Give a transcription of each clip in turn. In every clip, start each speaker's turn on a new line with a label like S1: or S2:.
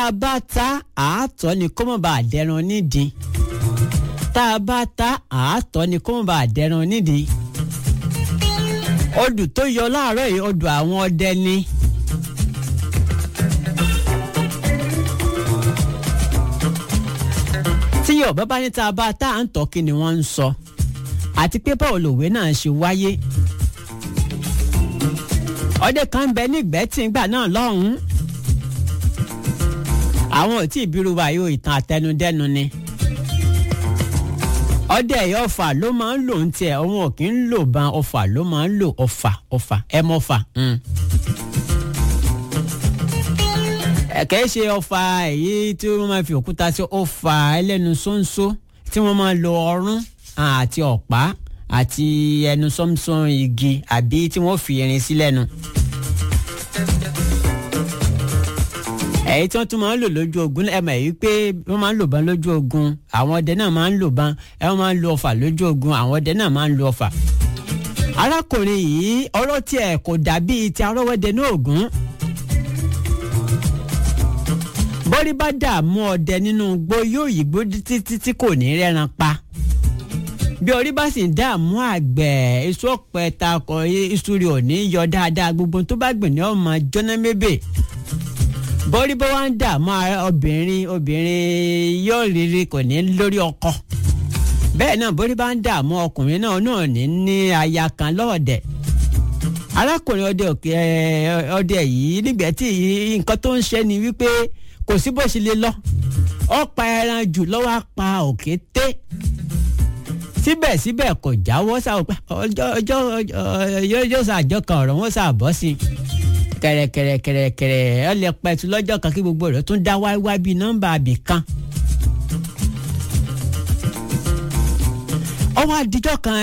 S1: a bá ta àátọ́ ni kó mọ̀ bá a dẹran nídìí tá a bá ta àátọ́ ni kó mọ̀ bá a dẹran nídìí odù tó yọ láàárọ̀ yìí odù àwọn ọdẹ ni. tí yorùbá bá ní tá a bá tá à ń tọ́ kí ni wọ́n ń sọ àti pé báwo lòwe náà ṣe wáyé ọdẹ kan ń bẹ nígbẹ́ tí ń gbà náà lọ́hùn-ún àwọn ò tí ì bírú wa yóò ìtàn àtẹnudẹ́nu ni ọdẹ ẹ̀yọ́ ọfà ló máa ń lò ń tiẹ̀ òun ò kí ń lò ban ọfà ló máa ń lò ọfà ọfà ẹ mọ́fà. ẹ̀kẹ́ ṣe ọfà èyí tí wọ́n máa fi òkúta sí ọfà ẹlẹ́nu ṣóńṣó tí wọ́n máa lo ọrún àti ọ̀pá àti ẹnu sọ́mùsọ́n igi àbí tí wọ́n fi irin sí lẹ́nu. èyí tí wọ́n tún máa ń lò lójú ogun ẹ mọ̀ èyí pé wọ́n máa ń lò bán lójú ogun àwọn ọdẹ náà máa ń lò bán ẹ wọ́n máa ń lo ọfà lójú ogun àwọn ọdẹ náà máa ń lo ọfà. arákùnrin yìí ọ̀rọ̀ tiẹ̀ kò dàbí ti arọ́wọ́dẹ ní Ògún. bọ́rí bá dààmú ọdẹ nínú igbó yóò yígbó títí tí kò ní rẹ́ran pa bí orí bá sì ń dààmú àgbẹ̀ èso ọ̀pẹ takọ̀ iṣu rẹ̀ ò ní yọ dáadáa gbogbo tó bá gbìn ní ọmọ jóná mébè bọ́rí bá wá ń dààmú obìnrin obìnrin yóò rírí kò ní lórí ọkọ bẹ́ẹ̀ náà bọ́rí bá ń dààmú ọkùnrin náà náà ní ní aya kan lọ́ọ̀dẹ̀ arákùnrin ọdẹ òkè ọdẹ yìí nígbà tí nǹkan tó ń ṣe ni wípé kò sí bó ṣe lè lọ ọ̀pá ẹran jù lọ́wọ́ apá òkété síbẹ̀síbẹ̀ kò jáwọ́ sáwọ́ pé ọjọ́ ọjọ́ yóò ṣàjọ kan ọ̀rọ̀ wọn ṣàbọ̀ sí i kẹ̀rẹ̀kẹ̀rẹ̀kẹ̀rẹ̀ ọlẹ̀ pẹ̀tù lọ́jọ́ kan kí gbogbo rẹ̀ tún dá wáíwá bíi nọ́mbà àbí kan. ọwọ́ àdìjọ́ kan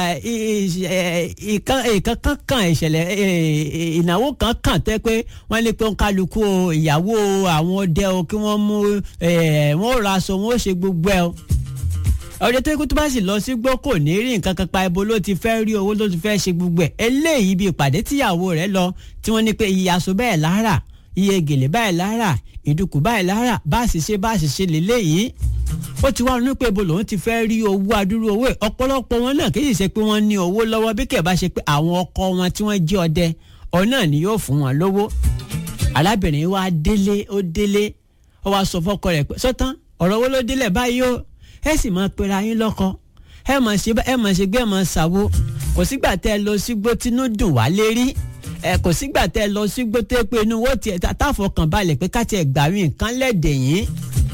S1: ìkan kan kan ìṣẹ̀lẹ̀ ìnáwó kan kàn tẹ́ pé wọ́n lé pé kálukú ìyàwó àwọn ọdẹ o kí wọ́n mú wọ́n ra aṣọ wọ́n ṣe gbogbo ẹ̀ o ọdẹ tó kú tó bá sì lọ sí gbọ́ kò ní rí nǹkan kan pa ibo ló ti fẹ́ rí owó ló ti fẹ́ ṣe gbogbo ẹ̀ eléyìí bí ìpàdé tíyàwó rẹ̀ lọ tí wọ́n ní pé iye aṣọ bẹ́ẹ̀ lára iye gèlè báyìí lára ìdùkú báyìí lára bá a sì ṣe bá a sì ṣe lélẹ́yìí ó ti wá ronú pé ibo lòun ti fẹ́ rí owó adúrú owó ẹ̀ ọ̀pọ̀lọpọ̀ wọn náà kìí ṣe pé wọ́n ní owó lọ́wọ́ bí kẹ̀ bá ṣe pé àwọn ọkọ wọn tí wọ́n jí ọdẹ ọ̀ náà ni yóò fún wọn lówó arábìnrin wa délé ó délé ó wá sọ fọ́kọ rẹ̀ pé sọ́tán ọ̀rọ̀ owó ló délẹ̀ báyìí ó ẹ sì máa pera yín lọ́kọ ẹ máa ṣe ẹ máa ṣe gbé ẹ máa ṣàwo kò sígbà tẹ́ ẹ lọ sígbó tínú dùn wá lérí ẹ kò sígbà tẹ́ ẹ lọ sígbó tẹ́ pé inú wọ́n tiẹ̀ táfọkàn balẹ̀ pé káti ẹ̀ gbàrí nǹkan lẹ́dẹ̀ yín.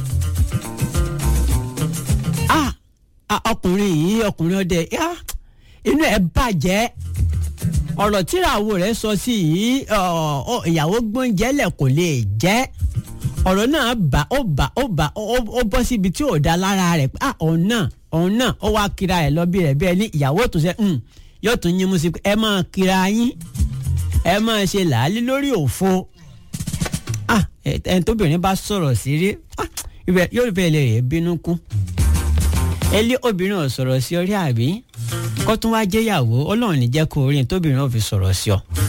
S1: ọkùnrin yìí ọkùnrin ọdẹ inú ẹ bàjẹ́ ọ̀rọ̀ tíráwó rẹ̀ sọ sí yìí ìyàwó gbóúnjẹ lẹ̀ kò lè jẹ́ ọ̀rọ̀ náà bá ó bá ó bá ó bọ́ síbi tí ò da lára rẹ̀ pé òun náà òun náà ó wá kira ẹ̀ lọ bí rẹ̀ bí ẹni ìyàwó tó ṣe yóò tún yín mú sí pé ẹ máa kira yín ẹ máa ṣe làálí lórí òfo ẹni tóbìnrin bá sọ̀rọ̀ sí rí yóò fẹ́ lè rè bínú kú ẹlí obìnrin ò sọ̀rọ̀ sí orí àbí kó tún wá jẹ́yàwó ọlọ́run ní jẹ́ kó orin tóbìnrin ò fi sọ̀rọ̀ sí ọ.